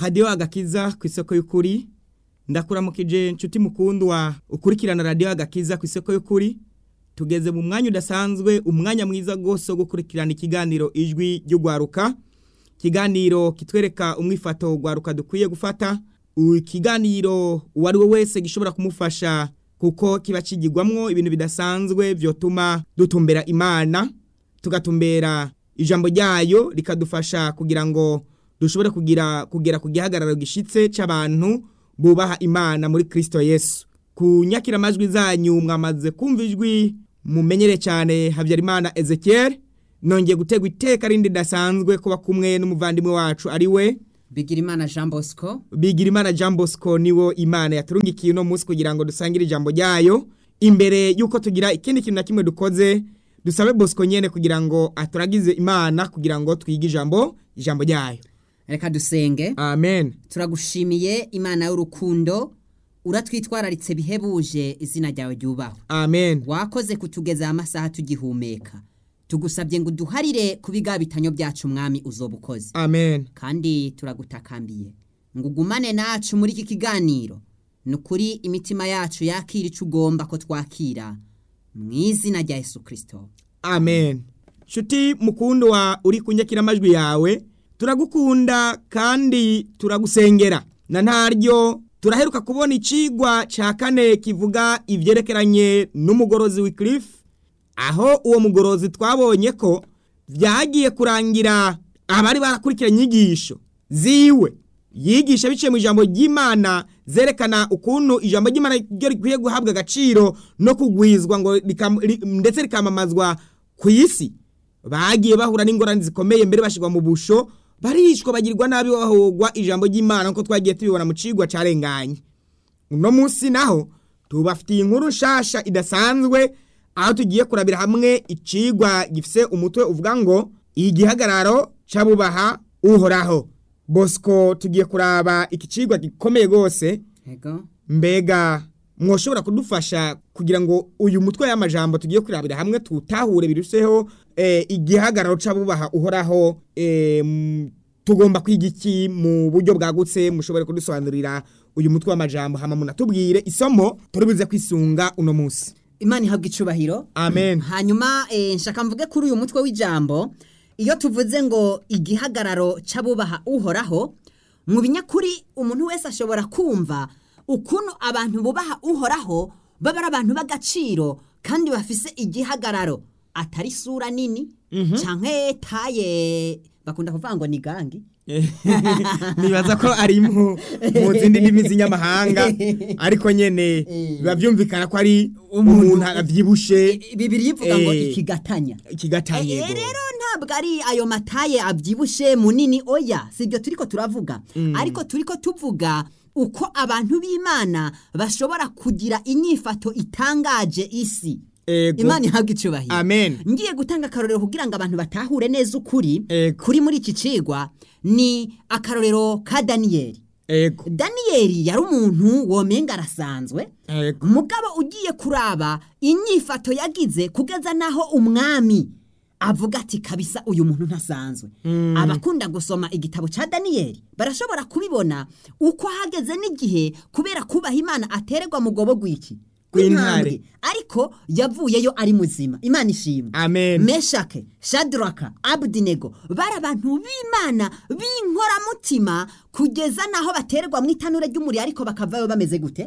radiyo agakiza ku isoko y'ukuri ndakuramukije nshuti mukundwa ukurikirana radiyo agakiza ku isoko y'ukuri tugeze mu mwanya udasanzwe umwanya mwiza rwose wo gukurikirana ikiganiro ijwi ry'ugwaruka ikiganiro kitwereka umwifato ugwaruka dukwiye gufata ikiganiro uwo ari we wese gishobora kumufasha kuko kiba kigirwamwo ibintu bidasanzwe byotuma dutumbera imana tugatumbera ijambo ryayo rikadufasha kugira ngo dushobore kugira kugera ku gihagararo gishitse c'abantu bubaha imana muri Kristo Yesu ku nyakiramajwi zanyu mwamaze kumva ijwi mumenyere cyane Habyarimana Ezekiel nongeye gutegwa iteka rindi dasanzwe kuba kumwe n'umuvandimwe wacu ari we Bigirimana Jean Bosco Bigirimana Jean Bosco niwo Imana yaturungikiye uno munsi kugira ngo dusangire ijambo ryayo imbere yuko tugira ikindi kintu na kimwe dukoze dusabe Bosco nyene kugira ngo aturagize Imana kugira ngo twige ijambo ijambo ryayo reka dusenge Amen turagushimiye imana y'urukundo uratwitwararitse bihebuje izina ryawe ryubahwe Amen wakoze kutugeza amasaha tugihumeka tugusabye ngo uduharire ku bigabitanyo byacu mwami uzoba ukoze Amen kandi turagutakambiye ngo ugumane nacu muri iki kiganiro ni ukuri imitima yacu yakira icyo ugomba ko twakira mu izina rya Yesu kirisito Amen Shuti mukundwa uri kunyakira amajwi yawe turagukunda kandi turagusengera na ntaryo turaheruka kubona icigwa ca kane kivuga ivyerekeranye n'umugorozi Wycliffe aho uwo mugorozi twabonye ko vyagiye kurangira abari barakurikiranye inyigisho ziwe yigisha biciye mu ijambo ry'Imana zerekana ukuntu ijambo ry'Imana ryo rikwiye guhabwa agaciro no kugwizwa ngo rikam- ri- ndetse rikamamazwa ku isi bagiye bahura n'ingorane zikomeye mbere bashirwa mu busho barishwa bagirwa nabi bahogwa ijambo ry'Imana nko twagiye tubibona mu cigwa carenganye uno munsi naho tubafitiye inkuru nshasha idasanzwe aho tugiye kurabira hamwe icigwa gifise umutwe uvuga ngo igihagararo c'abubaha uhoraho Bosco tugiye kuraba iki cigwa gikomeye gose Ego. mbega mwoshobora kudufasha kugira ngo uyu mutwe y'amajambo tugiye kurabira hamwe tutahure biruseho eh, igihagararo c'abubaha uhoraho eh, m- tugomba kwiga iki mu buryo bwagutse mushobore kudusobanurira uyu mutwe w'amajambo hama munatubwire isomo turibuze kwisunga uno munsi imana ihabwa icubahiro Amen. hanyuma eh, nshaka mvuge kuri uyu mutwe w'ijambo iyo tuvuze ngo igihagararo c'abubaha uhoraho mu binyakuri umuntu wese ashobora kumva ukuntu abantu bubaha uhoraho baba ari abantu b'agaciro kandi bafise igihagararo atari isura nini canke taye bakunda kuvuga ngo ni gangi nibaza ko ari mu mu zindi ndimi z'inyamahanga ariko nyene biba byumvikana ko ari umuntu avyibushe bibiri ivuga ngo Eh. ikigatanya ikigatanye Eh, rero ntabwo ari ayo mataye abyibushe munini oya sibyo turiko turavuga ariko turiko tuvuga uko abantu b'imana bashobora kugira inyifato itangaje isi Ego. imana ihabwa icubahiro Amen. ngiye gutanga akarorero kugira ngo abantu batahure neza ukuri Ego. kuri muri iki cigwa ni akarorero ka daniyeli ego daniyeli yari umuntu womenga arasanzwe ego mugabo ugiye kuraba inyifato yagize kugeza naho umwami avuga ati kabisa uyu muntu ntasanzwe abakunda gusoma igitabo cya daniyeli barashobora kubibona uko hageze n'igihe kubera kubaha imana atererwa mu gobo gw'iki Gw'intare. Gw'intambwe. ariko yavuyeyo ari muzima imana ishimwe Amen. meshake shadraka abudinego bari abantu b'imana b'inkoramutima kugeza naho batererwa mu itanure ry'umuriro ariko bakavayo bameze gute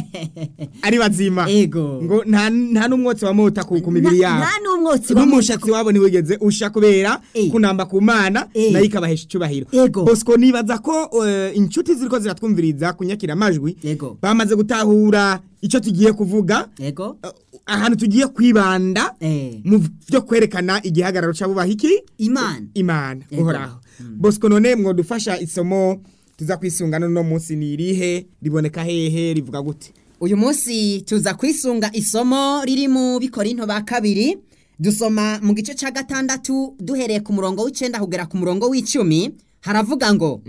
ari bazima Ego. ngo nta nta n'umwotsi wa mota ku ku mibiri Na- yabo nta n'umwotsi wa n'umushatsi wabo ntiwigeze usha kubera Eh. kunamba ku mana Eh. nayo ikabahesha icubahiro Ego. bosco nibaza ko eh, inshuti ziriko ziratwumviriza kunyakira amajwi Ego. bamaze gutahura ico tugiye kuvuga ego eh, ahantu tugiye kwibanda Eh. mu byo kwerekana igihagararo c'abubaha iki imana imana Ego. uhoraho bosco none mwodufasha isomo tuza kwisungana no munsi ni irihe riboneka hehe rivuga gute uyu munsi tuza kwisunga isomo riri mu bikorinto ba kabiri dusoma mu gice cya gatandatu duhereye ku murongo w'icenda kugera ku murongo w'icumi haravuga ngo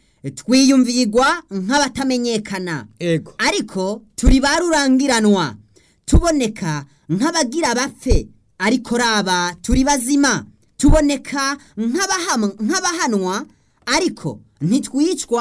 twiyumvigwa nk'abatamenyekana ego ariko turi ba rurangiranwa tuboneka nk'abagira bapfe ariko raba turi bazima tuboneka nk'abaham- nk'abahanwa ariko ntitwicwa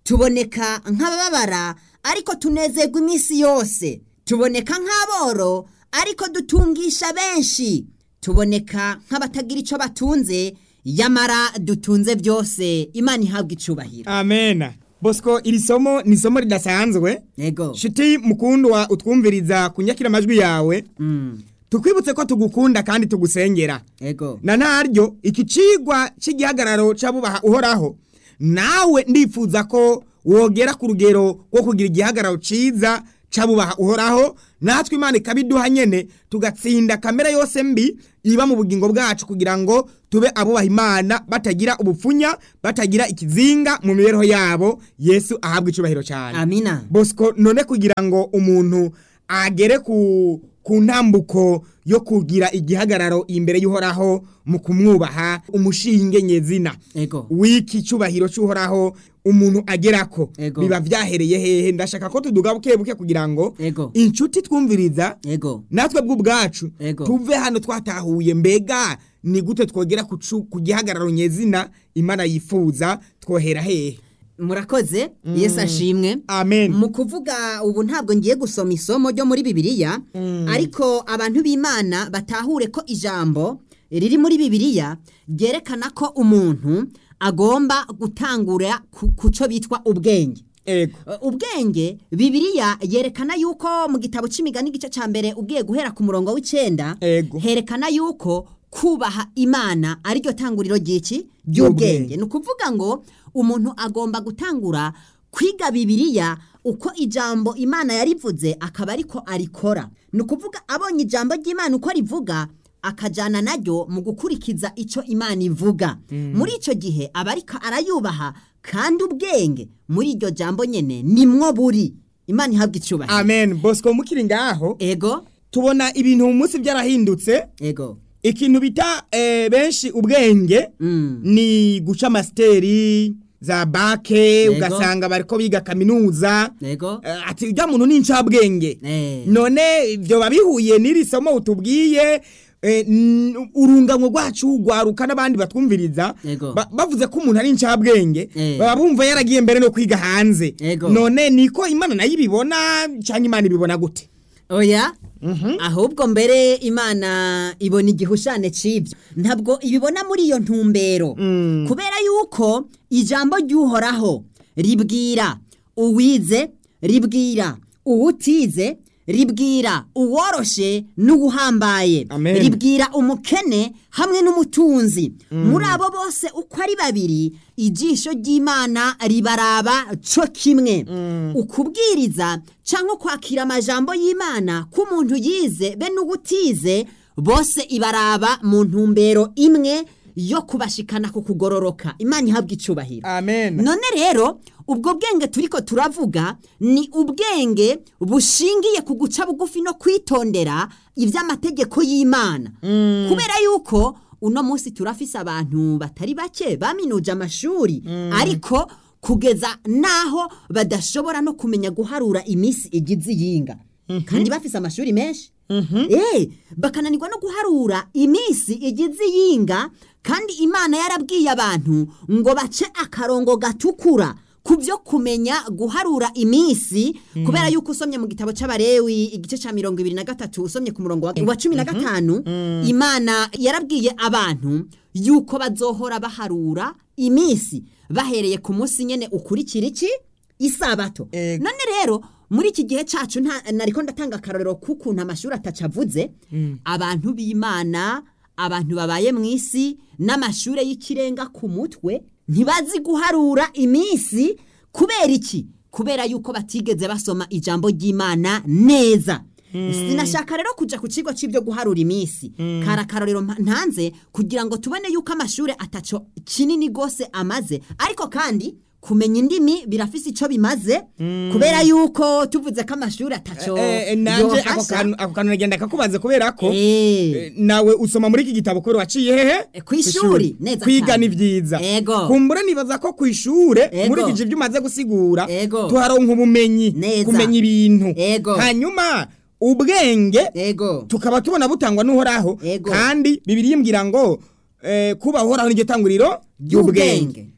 tuboneka nk'abababara ariko tunezerwa iminsi yose tuboneka nk'aboro ariko dutungisha benshi tuboneka nk'abatagira icyo batunze yamara dutunze byose imana ihabwa icubahiro amena bosco iri somo ni isomo ridasanzwe yego shuti mukundwa utwumviriza kunyakira amajwi yawe Mm, tukwibutse ko tugukunda kandi tugusengera yego na ntaryo iki cigwa cy'igihagararo c'abubaha uhoraho nawe ndifuza ko wogera ku rugero rwo kugira igihagararo ciza c'abubaha uhoraho natwe imana ikabiduha nyene tugatsinda kamere yose mbi iba mu bugingo bwacu kugira ngo tube abubaha imana batagira ubupfunya batagira ikizinga mu mibereho yabo yesu ahabwa icubahiro cyane amina bosco none kugira ngo umuntu agere ku ku ntambuko yo kugira igihagararo imbere y'uhoraho mu kumwubaha umushinge nyezina yego w'iki cyubahiro cy'uhoraho umuntu agerako Ego. biba byahereye hehe ndashaka ko tuduga buke buke kugira ngo Ego. inshuti twumviriza yego natwe bw'ubwacu Ego. tuve hano twatahuye mbega ni gute twogera ku cu- ku gihagararo nyezina imana yifuza twohera hehe murakoze yesu ashimwe amen mu kuvuga ubu ntabwo ngiye gusoma isomo ryo muri bibiliya ariko abantu b'imana batahure ko ijambo riri muri bibiliya ryerekana ko umuntu agomba gutangura ku ku cyo bitwa ubwenge ego Uh, ubwenge bibiliya yerekana yuko mu gitabo c'imigani igice ca mbere ugiye guhera ku murongo w'icenda Ego. herekana yuko kubaha imana ariryo tanguriro ry'iki Ry'ubwenge. ry'ubwenge ni ukuvuga ngo umuntu agomba gutangura kwiga bibiliya uko ijambo imana yarivuze akaba ariko arikora ni ukuvuga abonye ijambo ry'imana uko rivuga akajyana naryo mu gukurikiza icyo imana ivuga muri icyo gihe aba ariko arayubaha kandi ubwenge muri iryo jambo nyine nimwo buri imana ihabwa icyubahiro amen bosco mukiri ngaho ego tubona ibintu mu munsi byarahindutse ego ikintu bita eh, benshi ubwenge Mm. ni guca amasiteri za bake Yego. ugasanga bariko biga kaminuza ego Eh, ati ujya muntu ni incabwenge Eh. none ibyo babihuye n'iri somo utubwiye eh, n- urunganwe rwacu rwaruka n'abandi batwumviriza Yego. ba- bavuze ko umuntu ari incabwenge Eh. baba bumva yaragiye mbere no kwiga hanze Yego. none niko imana nayo ibibona cyangwa imana ibibona gute oya ahubwo mbere imana ibona igihushane cy'ibyo ntabwo ibibona muri iyo ntumbero kubera yuko ijambo ry'uhoraho ribwira uwize ribwira uwutize ribwira uworoshe n'uwuhambaye Amen. ribwira umukene hamwe n'umutunzi muri abo bose uko ari babiri ijisho ry'imana ribaraba cyo kimwe ukubwiriza cyangwa kwakira amajambo y'imana k'umuntu yize be n'ubutize bose ibaraba mu ntumbero imwe yo kubashikana ku kugororoka imana ihabwa icubahiro amen none rero ubwo bwenge turiko turavuga ni ubwenge bushingiye ku guca bugufi no kwitondera iby'amategeko y'imana kubera yuko uno munsi turafise abantu batari bake baminuje amashuri ariko kugeza n'aho badashobora no kumenya guharura iminsi igize iyinga kandi bafise amashuri menshi Eh, bakananirwa no guharura iminsi igize iyinga kandi imana yarabwiye abantu ngo bace akarongo gatukura ku byo kumenya guharura iminsi kubera yuko usomye mu gitabo c'abarewi igice ca mirongo ibiri na gatatu usomye ku murongo wa wa cumi na gatanu imana yarabwiye abantu yuko bazohora baharura iminsi bahereye ku munsi nyene ukurikira iki isabato Ego. none rero muri iki gihe cacu nta nariko ndatanga akarorero k'ukuntu amashuri atacavuze abantu b'imana abantu babaye mu isi n'amashure y'ikirenga ku mutwe ntibazi guharura iminsi kubera iki kubera yuko batigeze basoma ijambo ry'imana neza sinashaka rero kuja ku kigo c'ibyo guharura iminsi kari akarorero mpa- ntanze kugira ngo tubone yuko amashuri ataco kinini gose amaze ariko kandi kumenya indimi birafise ico bimaze kubera yuko tuvuze ko amashuri ataco Eh, eh, nanje ako yohasha. kantu ako kantu nagenda kakubaza kubera ko Eh. eh, nawe usoma muri iki gitabo kubera waciye hehe Eh, kw'ishuri, neza kwiga cyane. ni vyiza Ego. kumbura nibaza ko kw'ishure Ego. muri iki ivyo umaze gusigura Ego. tuharonka ubumenyi Neza. kumenya ibintu Ego. hanyuma ubwenge ego tukaba tubona butangwa n'uhoraho Ego. kandi bibiri yimbwira ngo eh, kuba uhoraho niryo tanguriro Ry'ubwenge.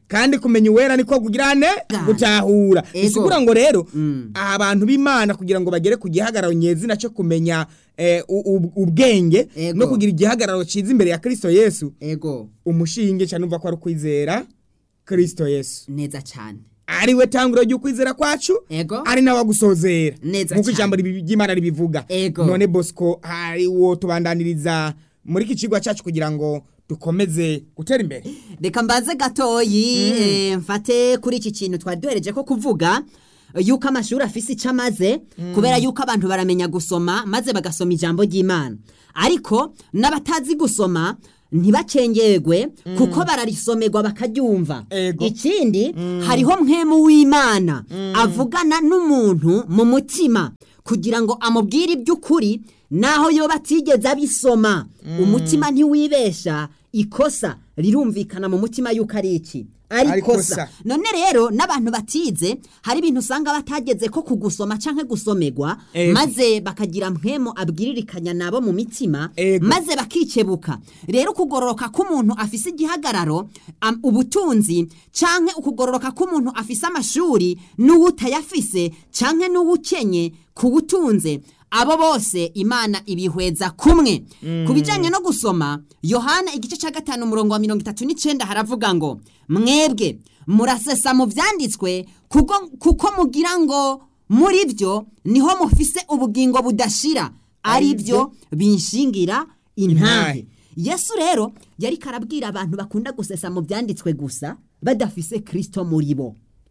kandi kumenya uwera niko kugirane Gane. gutahura Ego. bisigura ngo rero Mm. abantu b'imana kugira ngo bagere ku gihagararo nyezina cyo kumenya eh, u- u- ubwenge Ego. no kugira igihagararo cyiza imbere ya kristo yesu ego umushinge cyane umva ko ari ukwizera kristo yesu neza cyane ari we tangiro ry'ukwizera kwacu ego ari nawe agusozera Neza nk'uko cyane. ijambo ribi- ry'imana ribivuga Ego. none bosco hari wo tubandaniriza muri iki kigo cyacu kugira ngo dukomeze gutera imbere reka mbaze gatoyi eh, mfate kuri iki kintu twari duhereje ko kuvuga eh, yuko amashuri afise icyo amaze kubera yuko abantu baramenya gusoma maze bagasoma ijambo ry'imana ariko n'abatazi gusoma ntibacengerwe kuko bararisomerwa bakaryumva Ego. ikindi hariho mwemu w'imana avugana n'umuntu mu mutima kugira ngo amubwire iby'ukuri naho yoba atigeze abisoma umutima ntiwibesha ikosa rirumvikana mu mutima yuko ari iki ari Ari ikosa ikosa. none rero n'abantu batize hari ibintu usanga batageze ko kugusoma canke gusomerwa Ego. maze bakagira mpwemo abwiririkanya nabo mu mitima Ego. maze bakikebuka rero ukugororoka k'umuntu afise igihagararo am- ubutunzi canke ukugororoka k'umuntu afise amashuri n'uwutayafise canke n'uwukenye kuwutunze abo bose imana ibihweza kumwe ku bijyanye no gusoma yohana igice cya gatanu umurongo wa mirongo itatu n'icyenda haravuga ngo mwebwe murasesa mu byanditswe kuko kuko mugira ngo muri byo niho mufise ubugingo budashira ari byo binshingira intahe yesu rero yari karabwira abantu bakunda gusesa mu byanditswe gusa badafise kirisito muri bo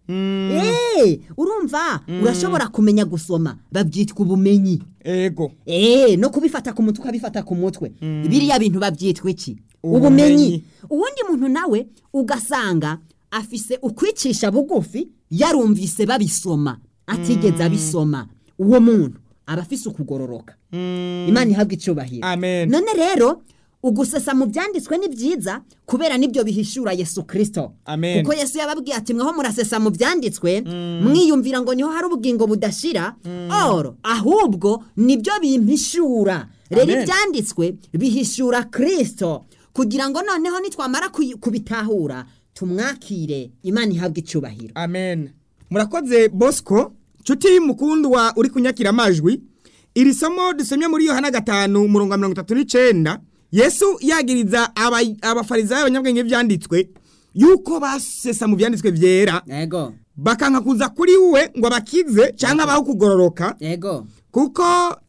Eh, urumva urashobora kumenya gusoma babyitwa ubumenyi ego Eh, no kubifata ku mutwe ukabifata ku mutwe biriya bintu babyitwa iki Ubumenyi. ubumenyi uwundi muntu nawe ugasanga afise ukwicisha bugufi yarumvise babisoma atigeze abisoma uwo muntu aba afise ukugororoka imana ihabwa icyubahiro Amen. none rero ugusesa mu byanditswe ni byiza kubera nibyo bihishura yesu kirisito Amen. kuko yesu yababwiye ati mweho murasesa mu byanditswe mwiyumvira ngo niho hari ubugingo budashira oro ahubwo nibyo bimpishura rero Amen. ibyanditswe bihishura kirisito kugira ngo noneho nitwamara kuyi- kubitahura tumwakire imana ihabwa icyubahiro amen murakoze bosco nshuti mukundwa uri kunyakira amajwi iri somo dusomye muri yohana gatanu umurongo wa mirongo itatu n'icyenda yesu yagiriza aba- abafarisayo abanyabwenge byanditswe yuko basesa mu byanditswe byera ego bakanka kuza kuri we ngo abakize cyangwa abaho kugororoka ego kuko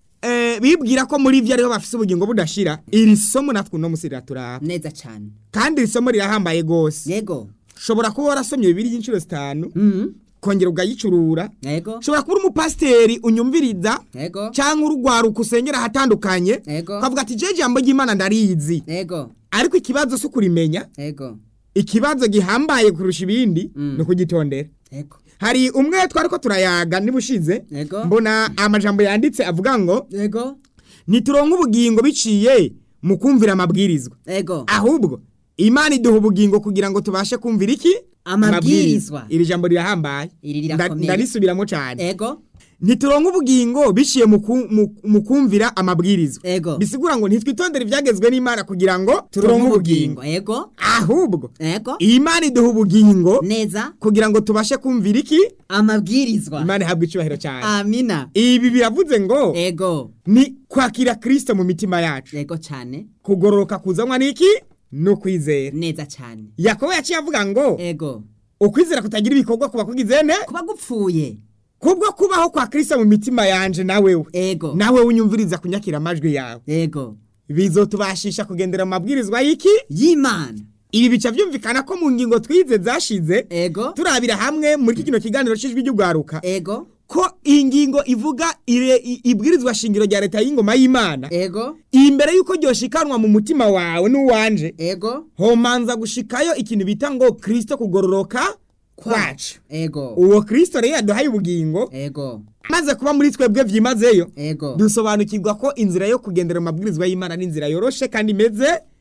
eh, bibwira ko muri byo ariho bafise ubugingo budashira iri somo natwe uno munsi riraturaba neza cyane kandi iri somo rirahambaye rwose yego ushobora kuba warasomye bibiri y'inshuro zitanu Mhm. kongera ugayicurura ego ushobora kuba uri umupasiteri unyumviriza ego cyangwa urugwaruka usengera ahatandukanye Ego. ukavuga ati je jambo ry'imana ndarizi ego ariko ikibazo si ukurimenya ego ikibazo gihambaye kurusha ibindi ni ukugitondera ego hari umwe twari ko turayaga niba ushize Ego. mbona amajambo yanditse avuga ngo ego ntituronke ubugingo biciye mu kumvira amabwirizwa ego ahubwo imana iduha ubugingo kugira ngo tubashe kumvira iki Amabwirizwa. iri jambo rirahambaye Iri Nda- rirakomeye. ndarisubiramo cyane ego ntituronke ubugingo biciye mu ku- mu- mu kumvira amabwirizwa Ego. bisigura ngo ntitwitondere ibyagezwe n'imana kugira ngo turonke ubugingo ego ahubwo ego imana iduha ubugingo neza kugira ngo tubashe kumvira iki amabwirizwa imana ihabwa icyubahiro cyane amina ibi biravuze ngo ego ni kwakira kirisito mu mitima yacu ego cyane kugororoka kuzanwa n'iki ni ukwizera neza cyane yakobo yaciye avuga ngo ego ukwizera kutagira ibikorwa kuba kugize ne kuba gupfuye kubwo kubaho kwa kirisito mu mitima yanje nawewe ego nawe unyumviriza kunyakira amajwi yawe ego bizotubashisha kugendera mu mabwirizwa y'iki y'imana ibi bica byumvikana ko mu ngingo twize zashize ego turabira hamwe muri kino kiganiro cy'ijwi ry'ugwaruka ego ko iyi ngingo ivuga ire- i- ibwirizwa shingiro rya leta y'ingoma y'imana ego imbere y'uko ryoshikanwa mu mutima wawe n'uwanje ego homanza gushikayo ikintu bita ngo kirisito kugororoka kwacu ego uwo kirisito rero yaduhaye ubugingo ego maze kuba muri twebwe byimazeyo ego dusobanukirwa ko inzira yo kugendera mu mabwirizwa y'imana ni inzira yoroshe kandi imeze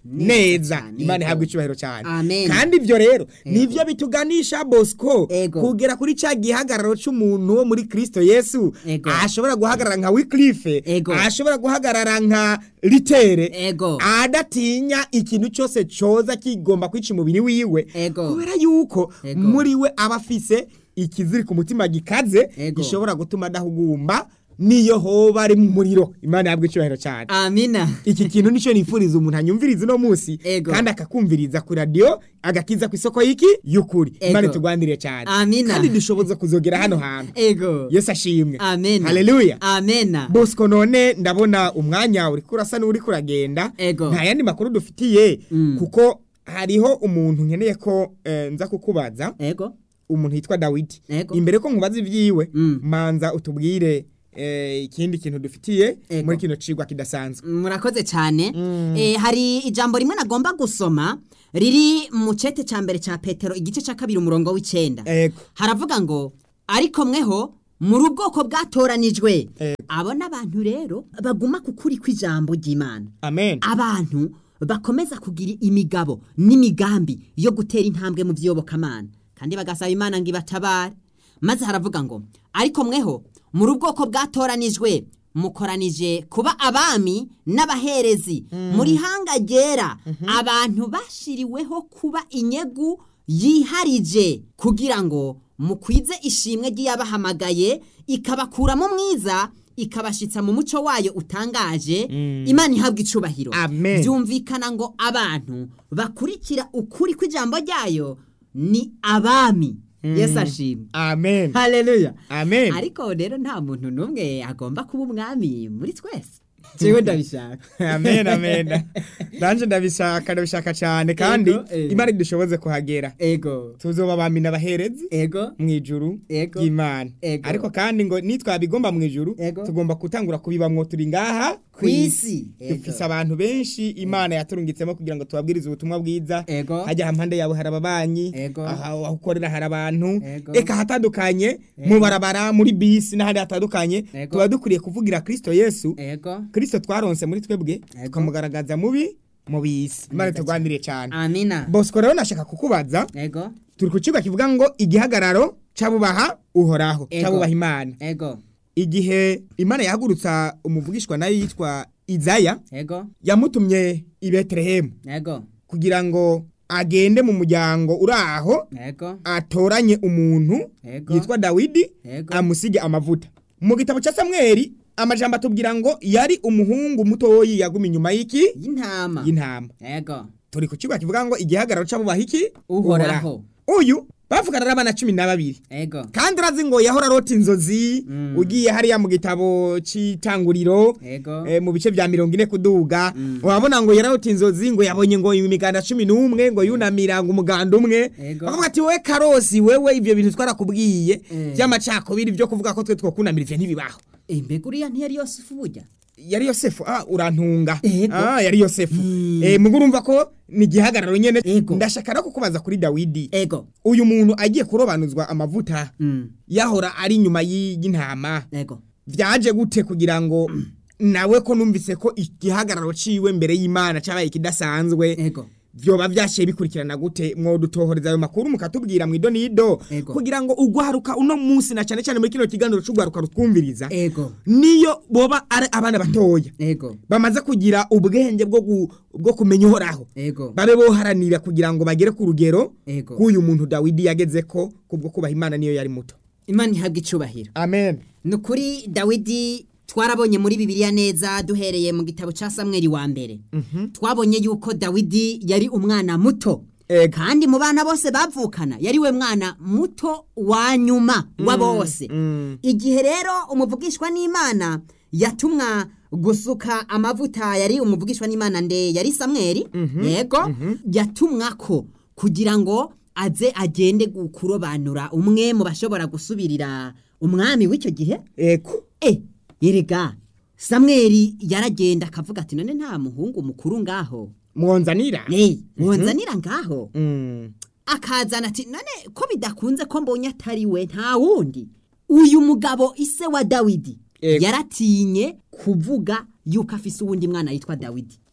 Neza neza cyane, imana yego. ihabwa icyubahiro cyane Amen. kandi ibyo rero nibyo bituganisha bosco Ego. kugera kuri cya gihagararo cy'umuntu wo muri kristo yesu Ego. ashobora guhagarara nka wikilife Ego. ashobora guhagarara nka ritere Ego. adatinya ikintu cyose cyoza kigomba kwica umubiri wiwe Ego. kubera yuko Ego. muri we aba afise ikiziri ku mutima gikaze Ego. gishobora gutuma adahugumba niyo hoba ari mu muriro imana yabwa icyubahiro cyane amina iki kintu nicyo nifuriza umuntu anyumviriza uno munsi Ego. kandi akakumviriza ku radiyo agakiza ku isoko y'iki y'ukuri Ego. imana itugwanire cyane Amina. kandi dushoboza kuzogera hano hantu ego yesu ashimwe amena haleluya amena bosco none ndabona umwanya uri kurasa n'uri kuragenda Ego. nta yandi makuru dufitiye Mm. kuko hariho umuntu nkeneye ko eh, nza kukubaza ego umuntu yitwa dawidi Ego. imbere ko nkubaza ibyiwe Mm. manza utubwire eh, ikindi kintu dufitiye Ego. muri kino cigwa kidasanzwe murakoze cyane Eh, hari ijambo rimwe nagomba gusoma riri mu cete cya mbere cya petero igice cya kabiri umurongo w'icyenda ego haravuga ngo ariko mweho muri ubwoko bwatoranijwe Ego. abo n'abantu rero baguma ku kuri kw'ijambo ry'imana amen abantu bakomeza kugira imigabo n'imigambi yo gutera intambwe mu by'iyobokamana kandi bagasaba imana ngo ibatabare maze haravuga ngo ariko mweho muri ubwoko bwatoranijwe mukoranije kuba abami n'abaherezi muri hanga ryera abantu bashiriweho kuba inyegu yiharije kugira ngo mukwize ishimwe ry'iyabahamagaye ikabakuramo mwiza ikabashitsa mu muco wayo utangaje imana ihabwa icubahiro Amen. byumvikana ngo abantu bakurikira ukuri kw'ijambo ryayo ni abami yesu ashimwe amen haleluya amen ariko rero nta muntu n'umwe agomba kuba umwami muri twese jewe ndabishaka amen amen nanje ndabishaka ndabishaka cyane kandi Ego, eh. imana idushoboze kuhagera ego tuzoba abami n'abaherezi ego mu ijuru Ego. y'imana Ego. ariko kandi ngo nitwabigomba mu ijuru Ego. tugomba gutangura kubibamwo turi ngaha Ku isi. Ego. dufise abantu benshi imana yaturungitsemo kugira ngo tubabwirize ubutumwa bwiza Ego. hajya hampande yawe hari ababanyi Ego. aha aho ukorera hari abantu Ego. eka hatandukanye mu barabara muri bisi n'ahandi hatandukanye Ego. tuba dukwiriye kuvugira kristo yesu ego kristo twaronse muri twebwe Ego. tukamugaragaza mubi mu bisi imana Neza tugwanire cyane amina bosco rero nashaka kukubaza ego turi ku kigo kivuga ngo igihagararo cy'abubaha uhoraho Ego. cy'abubaha imana ego igihe imana yahagurutsa umuvugishwa nayo yitwa izaya ego yamutumye i betelehemu ego kugira ngo agende mu muryango uri aho ego atoranye umuntu Ego. yitwa dawidi Ego. amusige amavuta mu gitabo cya samweli amajambo atubwira ngo yari umuhungu mutoyi yaguma inyuma y'iki y'intama y'intama ego turi ku kigo kivuga ngo igihagararo cy'abubaha iki Uhoraho. uyu bavugana n'abana cumi na babiri ego kandi urazi ngo yahora arota inzozi Mm. ugiye hariya mu gitabo cy'itanguriro ego eh, mu bice bya mirongo ine kuduga wabona ngo yararota inzozi ngo yabonye ngo imiganda cumi n'umwe ngo yunamira ngo umuganda umwe Ego. bakavuga ati wowe karosi wewe ibyo bintu twarakubwiye Eh. by'amacakubiri byo kuvuga ko twe twokunamira ivyo ntibibaho Eh, mbega uriya ntiyari yosefu burya yari yosefu ah urantunga Ego. ah yari yosefu Mm. eh mugo urumva ko ni igihagararo nyene Ego. ndashaka no kukubaza kuri dawidi ego uyu muntu agiye kurobanuzwa amavuta Mm. yahora ari inyuma y'i- y'intama ego byaje gute kugira ngo nawe ko numvise ko igihagararo ciwe mbere y'imana cyabaye kidasanzwe ego vyoba vyashiye bikurikirana gute mwodutohoreza ayo makuru mukatubwira mwido nido Ego. kugira ngo ugwaruka uno munsi na cane cane muri kino kiganiro c'ugwaruka rutwumviriza ego niyo boba ari abana batoya ego bamaze kugira ubwenge bwo gu- bwo kumenya uhoraho ego babe boharanira kugira ngo bagere ku rugero Ego. k'uyu muntu dawidi yagezeko kubwo kubaha imana niyo yari muto imana ihabwa icubahiro amen ni ukuri dawidi twarabonye muri bibiliya neza duhereye mu gitabo cya samweri wa mbere twabonye yuko dawidi yari umwana muto Ego. kandi mu bana bose bavukana yari we mwana muto wa nyuma wa bose mm. igihe rero umuvugishwa n'imana yatumwa gusuka amavuta yari umuvugishwa n'imana nde yari samweri yego yatumwa ko kugira ngo aze agende gu- kurobanura umwe mu bashobora gusubirira umwami w'icyo gihe eko e yerega samweri yaragenda akavuga ati none nta muhungu mukuru ngaho mwonzanira hey, mwonzanira ngaho Mm. akazana ati none ko bidakunze ko mbonye atari we nta wundi uyu mugabo ise wa dawidi Ego. yaratinye kuvuga yuko afise uwundi mwana yitwa dawidi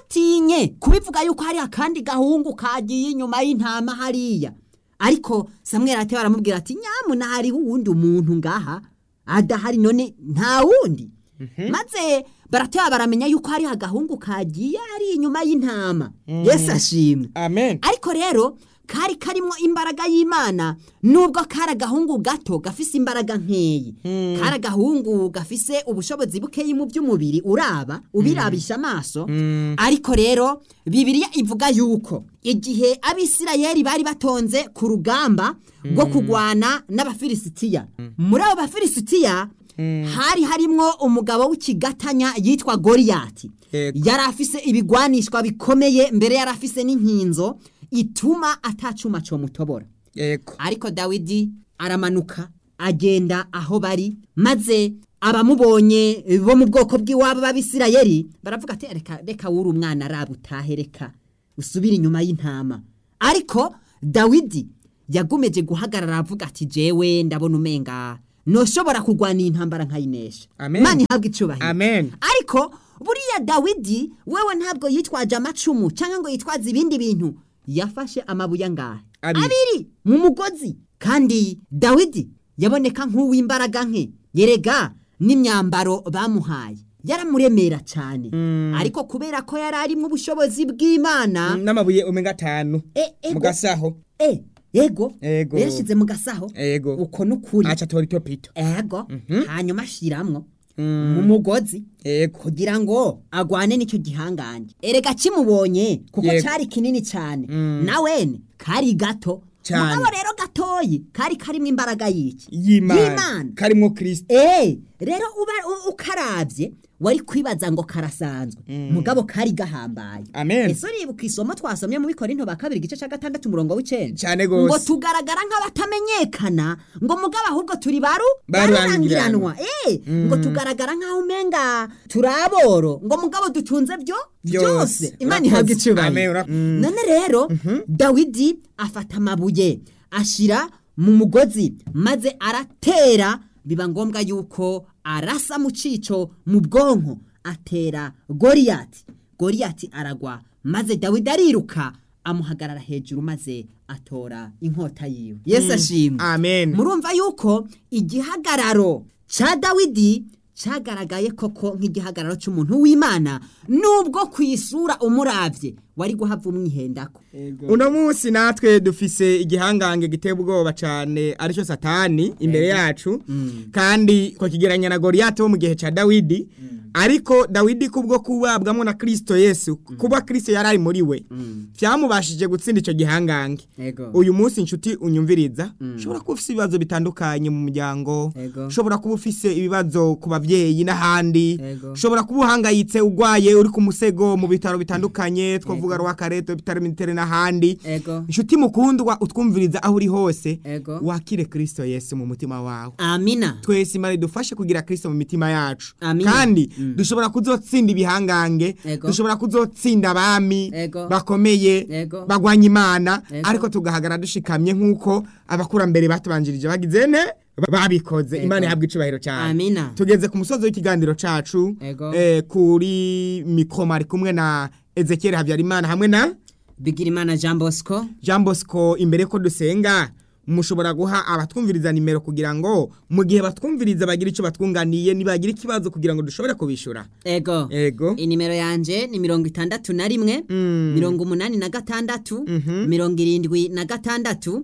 ntibatinye kubivuga yuko hari akandi gahungu kagiye inyuma y'intama hariya ariko samweri ate baramubwira ati nyamuna hariho uwundi umuntu ngaha adahari none nta wundi maze barateba baramenya yuko hariho agahungu kagiye ari inyuma y'intama yesu ashimwe amen ariko rero kari karimo imbaraga y'imana nubwo kari agahungu gato gafise imbaraga nkeyi kari agahungu gafise ubushobozi bukeyi mu by'umubiri uraba ubirabisha amaso ariko rero bibiliya ivuga yuko igihe abisirayeli bari batonze ku rugamba rwo kurwana n'abafilisitiya muri abo bafilisitiya hari harimwo umugabo w'ikigatanya yitwa goriyati Yego. yari afise ibigwanishwa bikomeye mbere yari afise n'inkinzo ituma atacuma comutobora yego ariko dawidi aramanuka agenda aho bari maze abamubonye bo mu bwoko bw'iwabo b'abisirayeli baravuga ati reka reka wuri umwana araba utahe reka usubire inyuma y'intama ariko dawidi yagumeje guhagarara avuga ati jewe ndabona umenga noshobora kurwana iyi ntambara nkayinesha Amen. Imana ihabwe icubahiro amen ariko buriya dawidi wewe ntabwo yitwaje amacumu cyangwa ngo yitwaze ibindi bintu yafashe amabuye angahe Abiri. abiri mu mugozi kandi dawidi yaboneka nk'uw'imbaraga nke yerega n'imyambaro bamuhaye yaramuremera cyane ariko kubera ko yari arimo ubushobozi bw'imana n'amabuye umenga atanu e, ego, mu gasaho e, ego Ego. yashyize mu gasaho Ego. uko n'ukuri aca tora itopito ego hanyuma ashiramwo mu mugozi yego kugira ngo agwane n'icyo gihangange erega kimubonye kuko Yego. cyari kinini cyane nawene kari gato Cyane. mugabo rero gatoyi kari karimo imbaraga y'iki y'imana karimwo kristo Eh, rero uba u- ukarabye wari kwibaza ngo karasanzwe mugabo kari gahambaye Amen. ese uribuka isomo twasomye mu bikorinto ba kabiri igice cya gatandatu umurongo w'icenda Cane gose. ngo tugaragara nk'abatamenyekana ngo mugabo ahubwo turi baru Barurangiranwa. barurangiranwa eh ngo tugaragara nk'aho umenga turi aboro ngo mugabo dutunze byo Byose. byose imana Urakoze. ihabwa Amen, icyubahiro ura- Mm. none rero dawidi afata amabuye ashyira mu mugozi maze aratera biba ngombwa yuko arasa mu cico mu bwonko atera goriyati goriyati aragwa maze dawidi ariruka amuhagarara hejuru maze atora inkota yiwe yesu ashimwe amen murumva yuko igihagararo cya dawidi cyagaragaye koko nk'igihagararo cy'umuntu w'imana nubwo ku isura umurabye wari guhava umwihendako uno munsi natwe dufise igihangange giteye ubwoba cyane aricyo satani imbere yacu kandi twakigeranya na goriyati wo mu gihe cya dawidi ariko dawidi kubwo kubabwamo na kirisito yesu kuba kirisito yari ari muri we byamubashije gutsinda icyo gihangange Ego. uyu munsi inshuti unyumviriza ushobora kuba ufite ibibazo bitandukanye mu muryango Ego. ushobora kuba ufise ibibazo ku babyeyi n'ahandi Ego. ushobora kuba uhangayitse urwaye uri ku musego mu bitaro bitandukanye twavuga rw'akareto bitaro mitere n'ahandi Ego. inshuti mukundwa utwumviriza aho uri hose Ego. wakire kirisito yesu mu mutima wawe amina twese imana idufashe kugira kirisito mu mitima yacu Amina. kandi dushobora kuzotsinda ibihangange Ego. dushobora kuzotsinda abami Ego. bakomeye Ego. bagwanya imana Ego. ariko tugahagarara dushikamye nk'uko abakurambere batubanjirije bagize ne babikoze Ego. imana ihabwa icubahiro cyane Amina. tugeze ku musozi w'ikiganiro cacu Ego. eh, kuri mikoma ari kumwe na ezekiel habyarimana hamwe na bigirimana jean bosco jean bosco imbere ko dusenga mushobora guha abatwumviriza nimero kugira ngo mu gihe batwumviriza bagira icyo batwunganiye nibagira ikibazo kugira ngo dushobore kubishura ego ego inimero yanje ni mirongo itandatu na rimwe mirongo umunani na gatandatu mirongo irindwi na gatandatu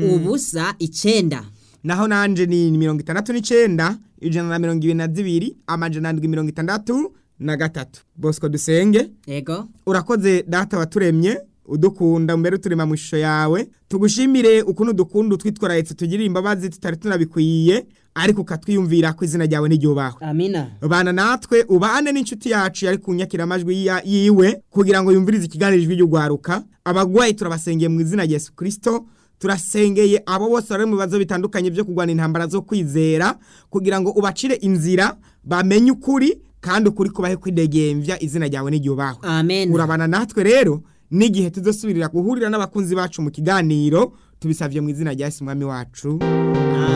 ubusa icenda naho nanje ni mirongo itandatu n'icenda ijana na mirongo ibiri na zibiri amajana ndwi mirongo itandatu na gatatu bosco dusenge ego urakoze data waturemye udukunda mbere uturema mu ishusho yawe tugushimire ukuntu dukunda utwitwararetse tugirira imbabazi tutari tunabikwiye ariko ukatwiyumvira ko izina ryawe n'iryubahwe amina bana natwe ubane n'inshuti yacu yari kunyakira amajwi ya- yiwe kugira ngo yumvirize ikiganiro ijwi ry'ugwaruka abagwayi turabasengeye mu izina rya Yesu Kristo turasengeye abo bose bari mu bibazo bitandukanye byo kurwana intambara zo kwizera kugira ngo ubacire inzira bamenye ukuri kandi ukuri kubahe kwidegembya izina ryawe n'iryubahwe amen urabana natwe rero n'igihe tuzosubirira guhurira n'abakunzi bacu mu kiganiro tubisabye mu izina rya Yesu umwami wacu